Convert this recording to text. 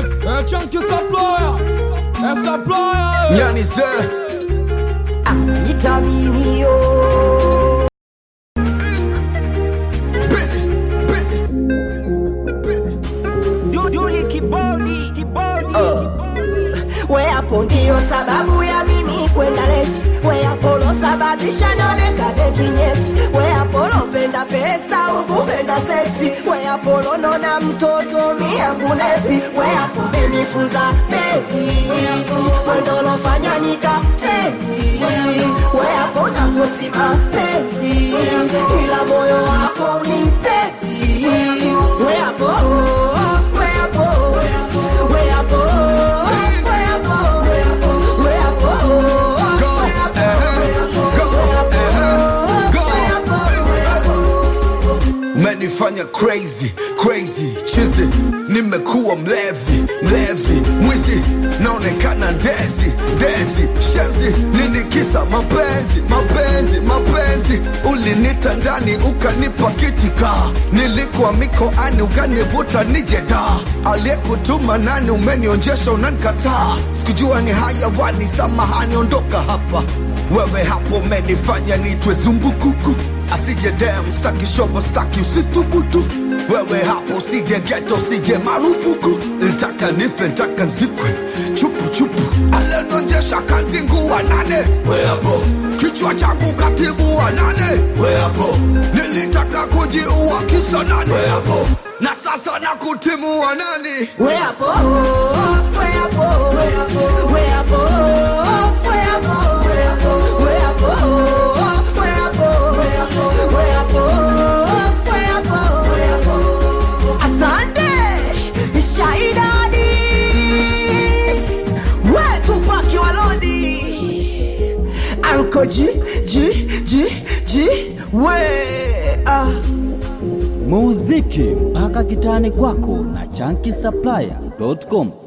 É tchan que saploya É saploya Nyani Zé vitaminio Busy, busy, busy Duduli kibodi kibodi we hapo ndio sababu ya mimi kwenda lesi we apolo sababisha nionekane kinyesi we apolo penda pesa ukupenda seksi we apolo nona mtoto miyangu nepi we hapo menifunza bebi wendolofanya nikateni we hapo nafosima penzi ila moyo wako unipepi we hapo we hapo we hapo we hapo we hapo we hapo Go, uh-huh, go, uh-huh, go Umenifanya crazy, crazy, chizi Nimekuwa mlevi, mlevi, mwizi Naonekana ndezi, ndezi, shenzi Nini kisa mapenzi, mapenzi, mapenzi Ulinita ndani ukanipa kitika Nilikuwa mikoani ukanivuta nije da Aliyekutuma nani umenionjesha unanikataa Sikujua ni hayawani, samahani ondoka hapa wewe hapo umenifanya nitwe zumbukuku asije dem staki shobo staki usithubutu wewe hapo usije geto usije marufuku ntaka nife ntaka nzikwe chupu chupu alenonjesha kanzinguwa nane we hapo kichwa changu katibu wa nane we hapo nilitaka kujiua kisa nane we hapo na sasa na kutimu wa nani we hapo we hapo we hapo we hapo we hapo we hapo we hapo we hapo we hapo we hapo we hapo we hapo asante shaidadi wetu paki walodi anko ji ji ji ji we ah muziki mpaka kitani kwako na chanki supplier.com